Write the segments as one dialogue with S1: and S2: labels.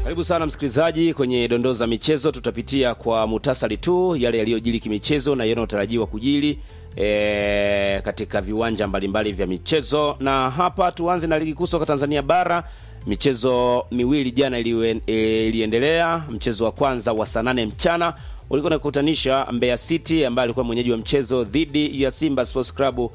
S1: Karibu sana msikilizaji kwenye dondoo za michezo. Tutapitia kwa muhtasari tu yale yaliyojili kimichezo na yanayotarajiwa kujili e, katika viwanja mbalimbali vya michezo, na hapa tuanze na ligi kuu soka Tanzania bara. Michezo miwili jana iliwe- e, iliendelea. Mchezo wa kwanza wa saa nane mchana ulikuwa unakutanisha Mbeya City ambaye alikuwa mwenyeji wa mchezo dhidi ya Simba Sports Club,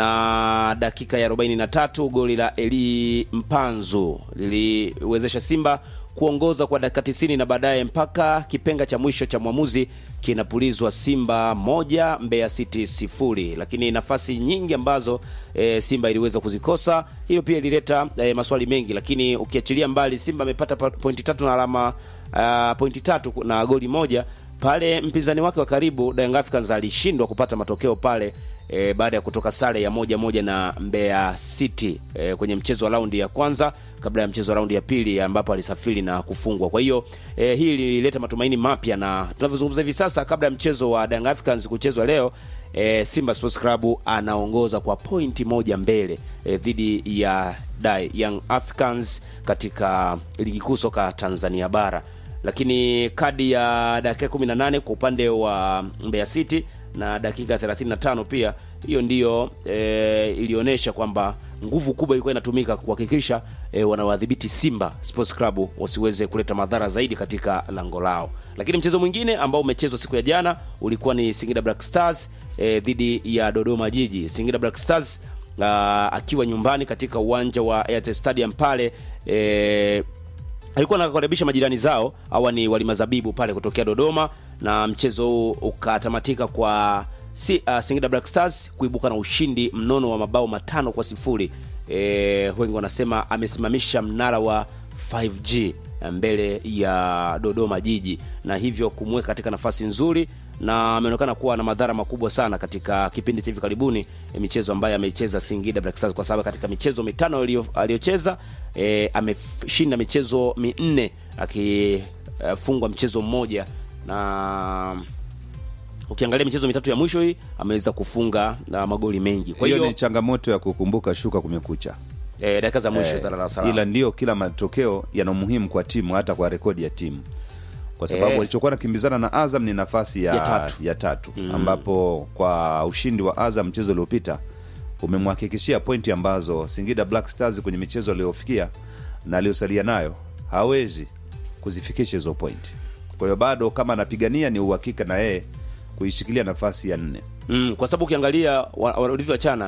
S1: na dakika ya 43 goli la Eli Mpanzu liliwezesha Simba kuongoza kwa dakika 90 na baadaye mpaka kipenga cha mwisho cha mwamuzi kinapulizwa Simba moja Mbeya City sifuri. Lakini nafasi nyingi ambazo e, Simba iliweza kuzikosa, hiyo pia ilileta e, maswali mengi, lakini ukiachilia mbali Simba amepata pa- pointi tatu na alama uh, pointi tatu na goli moja pale mpinzani wake wa karibu Young Africans alishindwa kupata matokeo pale e, baada ya kutoka sare ya moja moja na Mbeya City e, kwenye mchezo wa raundi ya kwanza kabla ya mchezo wa raundi ya pili ambapo alisafiri na kufungwa. Kwa hiyo e, hii ilileta matumaini mapya, na tunavyozungumza hivi sasa, kabla ya mchezo wa Young Africans kuchezwa leo e, Simba Sports Club anaongoza kwa pointi moja mbele e, dhidi ya Dai Young Africans katika ligi kuu soka Tanzania bara lakini kadi ya dakika 18 kwa upande wa Mbeya City na dakika 35 pia, hiyo ndiyo e, ilionyesha kwamba nguvu kubwa ilikuwa inatumika kuhakikisha e, wanawadhibiti Simba Sports Club wasiweze kuleta madhara zaidi katika lango lao. Lakini mchezo mwingine ambao umechezwa siku ya jana ulikuwa ni Singida Black Stars e, dhidi ya Dodoma Jiji. Singida Black Stars a, akiwa nyumbani katika uwanja wa Airtel Stadium pale e, alikuwa anakaribisha majirani zao hawa ni walima zabibu pale kutokea Dodoma, na mchezo huu ukatamatika kwa si, uh, Singida Black Stars kuibuka na ushindi mnono wa mabao matano kwa sifuri. E, wengi wanasema amesimamisha mnara wa 5G mbele ya Dodoma Jiji na hivyo kumweka katika nafasi nzuri, na ameonekana kuwa na madhara makubwa sana katika kipindi cha hivi karibuni e, michezo ambayo ameicheza Singida Black Stars, kwa sababu katika michezo mitano aliyo- aliyocheza e, ameshinda michezo minne akifungwa mchezo mmoja, na ukiangalia michezo mitatu ya mwisho hii ameweza kufunga na magoli mengi. Kwa
S2: hiyo
S1: hiyo
S2: ni changamoto ya kukumbuka shuka kumekucha
S1: e, dakika za mwisho
S2: Eh,
S1: za Dar es Salaam.
S2: ila ndio kila matokeo yana umuhimu kwa timu hata kwa rekodi ya timu kwa sababu
S1: Eh.
S2: walichokuwa nakimbizana na Azam ni nafasi ya,
S1: Ya tatu.
S2: ya tatu ambapo kwa ushindi wa Azam mchezo uliopita umemhakikishia pointi ambazo Singida Black Stars kwenye michezo aliyofikia na aliyosalia nayo hawezi kuzifikisha hizo pointi. Kwa hiyo bado kama anapigania ni uhakika na yeye kuishikilia nafasi ya nne.
S1: Mm, kwa sababu ukiangalia wa- walivyoachana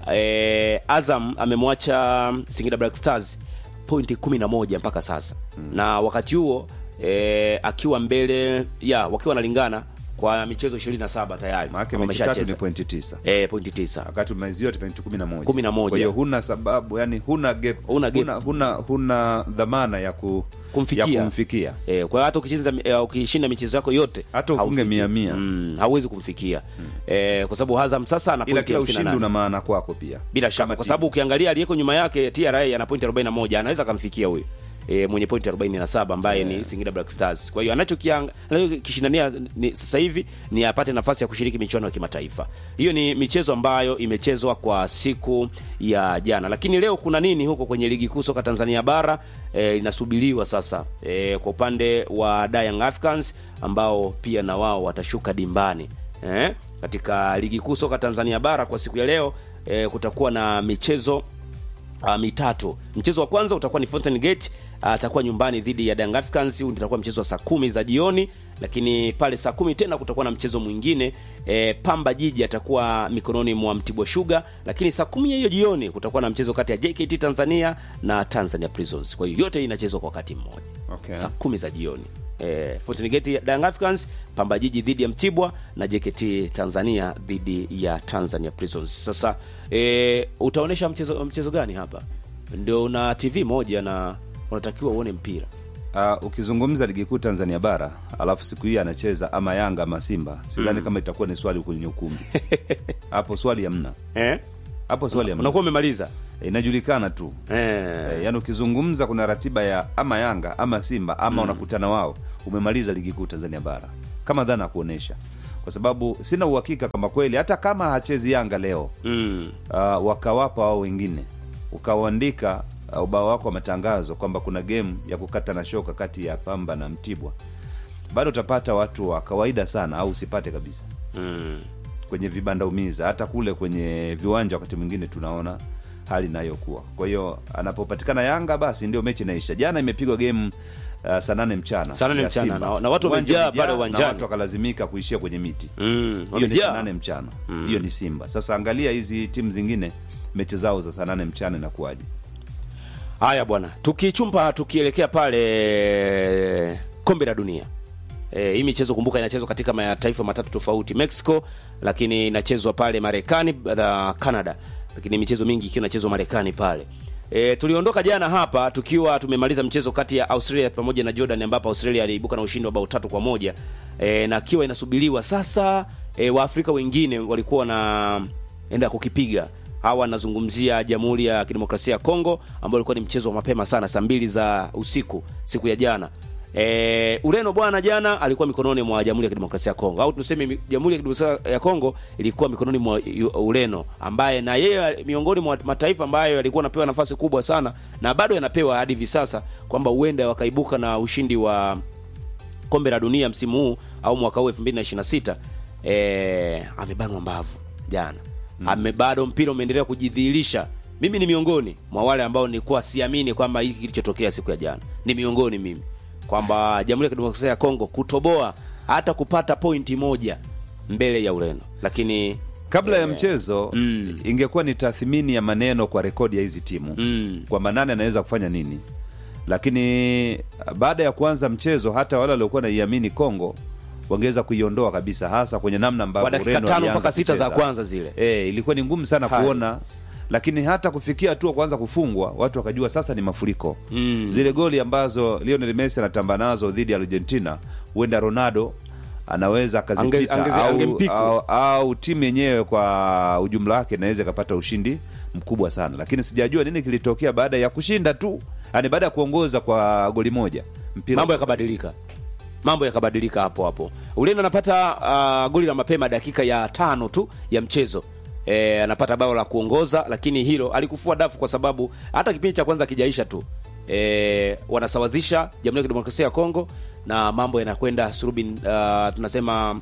S1: eh, Azam amemwacha Singida Black Stars pointi 11 mpaka sasa na wakati huo eh, akiwa mbele ya wakiwa wanalingana kwa michezo 27 tayari
S2: Maanake
S1: Kama
S2: mechi tatu ni
S1: ameshacheza.
S2: pointi tisa
S1: eh, pointi 9
S2: wakati umezio yote pointi kumi na moja.
S1: Kumi na moja.
S2: Kwa hiyo huna sababu yani huna gap,
S1: Huna gap.
S2: huna, huna, huna dhamana ya, ku,
S1: Kumfikia.
S2: ya kumfikia
S1: Eh, kwa hiyo hata ukicheza eh, ukishinda michezo yako yote
S2: Hata ufunge
S1: haufiki.
S2: mia mia.
S1: mm, hauwezi kumfikia eh, kwa sababu Azam sasa ana
S2: ila
S1: pointi
S2: kila
S1: 58.
S2: ushindi una maana kwako pia
S1: bila shaka
S2: Kama
S1: kwa
S2: timu.
S1: sababu ukiangalia aliyeko nyuma yake TRA ana pointi 41 anaweza akamfikia huyo e, mwenye pointi 47 ambaye ni Singida Black Stars. Kwa hiyo anachokiang- anachokishindania ni sasa hivi ni apate nafasi ya kushiriki michuano ya kimataifa. Hiyo ni michezo ambayo imechezwa kwa siku ya jana, lakini leo kuna nini huko kwenye ligi kuu soka Tanzania bara e, inasubiriwa sasa e, kwa upande wa Young Africans ambao pia na wao watashuka dimbani eh, katika ligi kuu soka Tanzania bara kwa siku ya leo eh, kutakuwa na michezo uh, mitatu. Mchezo wa kwanza utakuwa ni Fountain Gate uh, atakuwa nyumbani dhidi ya Young Africans. Huu utakuwa mchezo wa saa kumi za jioni, lakini pale saa kumi tena kutakuwa na mchezo mwingine eh, Pamba Jiji atakuwa mikononi mwa Mtibwa Sugar, lakini saa kumi ya hiyo jioni kutakuwa na mchezo kati ya JKT Tanzania na Tanzania Prisons. Kwa hiyo yote hii inachezwa kwa wakati mmoja
S2: Okay.
S1: saa kumi za jioni eh, Fountain Gate ya Young Africans, Pamba Jiji dhidi ya Mtibwa na JKT Tanzania dhidi ya Tanzania Prisons. Sasa eh, utaonesha mchezo mchezo gani hapa? Ndio una TV moja na unatakiwa uone mpira
S2: Uh, ukizungumza ligi kuu Tanzania bara alafu siku hii anacheza ama Yanga ama Simba, sidhani kama itakuwa ni swali kwenye ukumbi hapo. Swali hamna
S1: eh?
S2: hapo, swali hamna,
S1: Unakuwa umemaliza
S2: inajulikana tu
S1: eh.
S2: Eh, yaani ukizungumza kuna ratiba ya ama Yanga ama Simba ama unakutana wao, umemaliza ligi kuu Tanzania bara kama dhana ya kuonesha, kwa sababu sina uhakika kama kweli hata kama hachezi Yanga leo
S1: mm.
S2: uh, wakawapa wao wengine ukawaandika uh, ubao wako wa matangazo kwamba kuna game ya kukata na shoka kati ya Pamba na Mtibwa, bado utapata watu wa kawaida sana, au usipate kabisa
S1: mm.
S2: kwenye vibanda umiza. Hata kule kwenye viwanja wakati mwingine tunaona hali inayokuwa. Kwa hiyo anapopatikana Yanga basi ndio mechi inaisha. Jana imepigwa game uh, saa nane mchana
S1: Saa nane
S2: ya
S1: mchana,
S2: Simba.
S1: na- na watu
S2: Uwanja
S1: wamejaa
S2: umejaa
S1: pale
S2: na
S1: uwanjani.
S2: watu wakalazimika kuishia kwenye miti
S1: Mm.
S2: hiyo ni saa
S1: Wamejaa.
S2: nane mchana hiyo ni Simba. Sasa angalia hizi timu zingine mechi zao za saa nane mchana inakuwaje?
S1: Haya bwana, tukichumba tukielekea pale kombe la dunia e, hii michezo kumbuka, inachezwa katika mataifa matatu tofauti, Mexico, lakini inachezwa pale Marekani na Canada, lakini michezo mingi ikiwa inachezwa Marekani pale. E, tuliondoka jana hapa tukiwa tumemaliza mchezo kati ya Australia pamoja na Jordan ambapo Australia aliibuka na ushindi wa bao tatu kwa moja e, na akiwa inasubiriwa sasa e, Waafrika wengine walikuwa wanaenda kukipiga hawa nazungumzia Jamhuri ya Kidemokrasia ya Kongo ambao ulikuwa ni mchezo wa mapema sana saa mbili za usiku siku ya jana. E, Ureno bwana jana alikuwa mikononi mwa Jamhuri ya Kidemokrasia ya Kongo au tuseme mi- Jamhuri ya Kidemokrasia ya Kongo ilikuwa mikononi mwa Yu- Ureno ambaye na yeye miongoni mwa mataifa ambayo yalikuwa anapewa nafasi kubwa sana na bado yanapewa hadi hivi sasa kwamba huenda wakaibuka na ushindi wa kombe la dunia msimu huu au mwaka huu 2026 eh, amebanwa mbavu jana ame bado mpira umeendelea kujidhihirisha mimi ni miongoni mwa wale ambao nilikuwa siamini kwamba hiki kilichotokea siku ya jana ni miongoni mimi kwamba jamhuri ya kidemokrasia ya kongo kutoboa hata kupata pointi moja mbele ya ureno lakini
S2: Kabla ya
S1: eh,
S2: mchezo
S1: mm.
S2: ingekuwa ni tathmini ya maneno kwa rekodi ya hizi timu
S1: mm,
S2: kwamba nani anaweza kufanya nini, lakini baada ya kuanza mchezo hata wale waliokuwa naiamini Kongo wangeweza kuiondoa kabisa, hasa kwenye namna ambavyo
S1: kwa dakika
S2: Ureno
S1: tano
S2: alianza
S1: mpaka sita za
S2: kucheza.
S1: kwanza zile
S2: E, ilikuwa ni ngumu sana
S1: Hai.
S2: kuona, lakini hata kufikia hatua kuanza kufungwa, watu wakajua sasa ni mafuriko.
S1: Mm.
S2: Zile goli ambazo Lionel Messi anatamba nazo dhidi ya Argentina, huenda Ronaldo anaweza akazipita
S1: Ange- angezi-
S2: au,
S1: angempiku.
S2: au, au timu yenyewe kwa ujumla wake inaweza ikapata ushindi mkubwa sana, lakini sijajua nini kilitokea baada ya kushinda tu, yani baada ya kuongoza kwa goli moja mpira
S1: mambo yakabadilika mambo yakabadilika hapo hapo ureno anapata uh, goli la mapema dakika ya tano tu ya mchezo e, anapata bao la kuongoza lakini hilo alikufua dafu kwa sababu hata kipindi cha kwanza kijaisha tu e, wanasawazisha jamhuri ya kidemokrasia ya kongo na mambo yanakwenda surubin uh, tunasema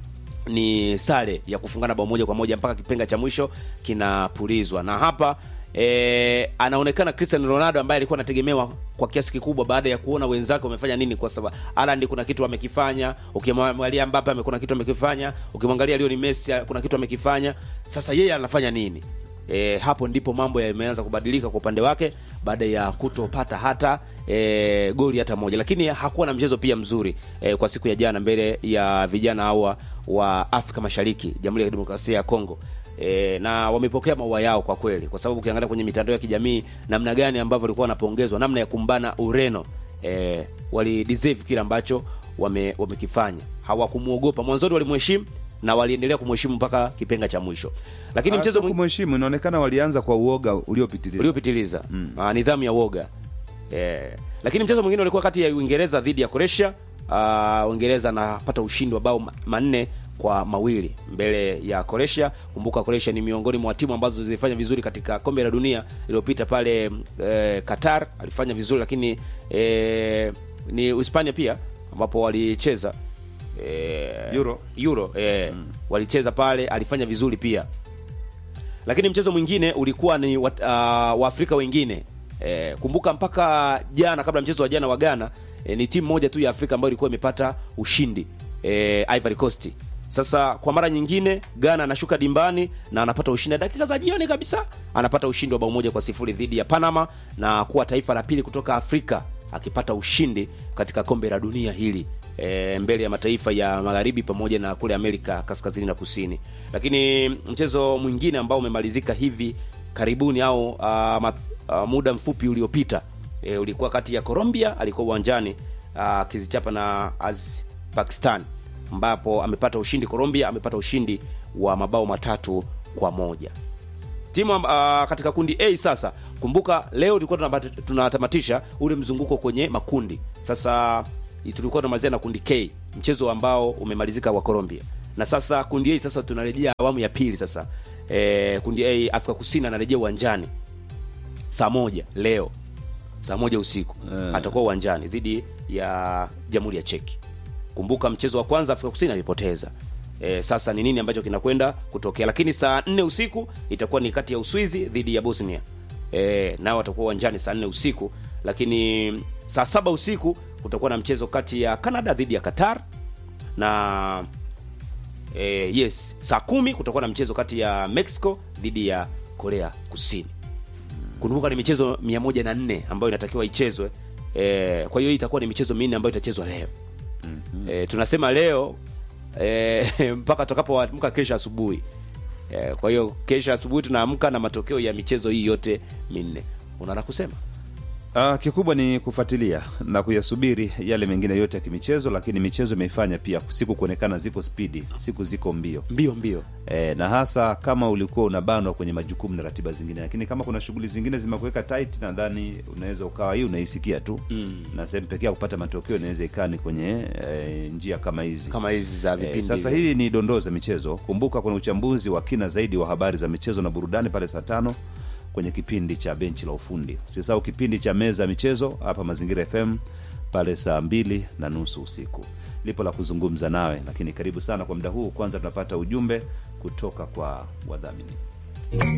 S1: ni sare ya kufungana bao moja kwa moja mpaka kipenga cha mwisho kinapulizwa na hapa e, anaonekana Cristiano Ronaldo ambaye alikuwa anategemewa kwa kiasi kikubwa baada ya kuona wenzake wamefanya nini, kwa sababu Haaland kuna kitu amekifanya, ukimwangalia Mbappe ame- kuna kitu amekifanya, ukimwangalia Lionel Messi kuna kitu amekifanya. Sasa yeye anafanya nini? E, hapo ndipo mambo yameanza kubadilika kwa upande wake baada ya kutopata hata e, goli hata moja, lakini hakuwa na mchezo pia mzuri e, kwa siku ya jana mbele ya vijana hawa wa Afrika Mashariki, Jamhuri ya Kidemokrasia ya Kongo. E, na wamepokea maua yao kwa kweli, kwa sababu ukiangalia kwenye mitandao ya kijamii namna gani ambavyo walikuwa wanapongezwa, namna ya kumbana Ureno e, wali deserve kile ambacho wame, wamekifanya. Hawakumuogopa mwanzoni, walimheshimu na waliendelea kumheshimu mpaka kipenga cha mwisho, lakini
S2: Ah,
S1: mchezo
S2: sio
S1: mwingine
S2: kumheshimu, inaonekana walianza kwa uoga uliopitiliza.
S1: uliopitiliza mm. nidhamu ya woga eh. Lakini mchezo mwingine ulikuwa kati ya Uingereza dhidi ya Croatia. Uh, Uingereza anapata ushindi wa bao ma- manne kwa mawili mbele ya Croatia. Kumbuka Croatia ni miongoni mwa timu ambazo zilifanya vizuri katika kombe la dunia iliyopita pale eh, Qatar alifanya vizuri, lakini eh, ni Hispania pia ambapo walicheza eh,
S2: Euro.
S1: Euro eh, walicheza pale, alifanya vizuri pia lakini mchezo mwingine ulikuwa ni wat, uh, waafrika wengine e, kumbuka mpaka jana kabla mchezo wa jana wa Ghana e, ni timu moja tu ya Afrika ambayo ilikuwa imepata ushindi e, Ivory Coast. Sasa kwa mara nyingine Ghana anashuka dimbani na anapata ushindi dakika za jioni kabisa, anapata ushindi wa bao moja kwa sifuri dhidi ya Panama na kuwa taifa la pili kutoka Afrika akipata ushindi katika kombe la dunia hili e, mbele ya mataifa ya magharibi pamoja na kule Amerika kaskazini na kusini. Lakini mchezo mwingine ambao umemalizika hivi karibuni au uh, ma, uh, muda mfupi uliopita e, ulikuwa kati ya Colombia alikuwa uwanjani akizichapa na Az Pakistan ambapo amepata ushindi. Colombia amepata ushindi wa mabao matatu kwa moja timu uh, katika kundi A sasa. Kumbuka leo tulikuwa tunapata- tunatamatisha ule mzunguko kwenye makundi. Sasa tulikuwa tunamalizia na kundi K, mchezo ambao umemalizika wa Colombia, na sasa kundi A sasa tunarejea awamu ya pili sasa. E, kundi A Afrika Kusini anarejea uwanjani saa moja leo saa moja usiku
S2: Eh.
S1: atakuwa uwanjani dhidi ya jamhuri ya cheki kumbuka mchezo wa kwanza afrika kusini alipoteza e, sasa ni nini ambacho kinakwenda kutokea lakini saa nne usiku itakuwa ni kati ya uswizi dhidi ya bosnia e, nao watakuwa uwanjani saa nne usiku lakini saa saba usiku kutakuwa na mchezo kati ya canada dhidi ya qatar na e, yes saa kumi kutakuwa na mchezo kati ya mexico dhidi ya korea kusini kumbuka ni michezo mia moja na nne ambayo inatakiwa ichezwe e, kwa hiyo hii itakuwa ni michezo minne ambayo itachezwa leo mm-hmm. e, tunasema leo e, mpaka tutakapoamka kesho asubuhi e, kwa hiyo kesho asubuhi tunaamka na matokeo ya michezo hii yote minne unaona kusema
S2: Uh, kikubwa ni kufuatilia na kuyasubiri yale mengine yote ya kimichezo, lakini michezo imeifanya pia siku kuonekana ziko spidi, siku ziko mbio
S1: mbio mbio
S2: e, na hasa kama ulikuwa unabanwa kwenye majukumu na ratiba zingine, lakini kama kuna shughuli zingine zimekuweka tight, nadhani unaweza ukawa hii unaisikia tu mm. na sehemu pekee ya kupata matokeo inaweza ikaa ni kwenye e, njia kama hizi
S1: kama hizi za vipindi
S2: E, sasa
S1: hivi.
S2: hii ni dondoo za michezo. Kumbuka kuna uchambuzi wa kina zaidi wa habari za michezo na burudani pale saa tano kwenye kipindi cha benchi la ufundi. Usisahau kipindi cha meza ya michezo hapa Mazingira FM pale saa mbili na nusu usiku. Lipo la kuzungumza nawe, lakini karibu sana kwa muda huu. Kwanza tunapata ujumbe kutoka kwa wadhamini.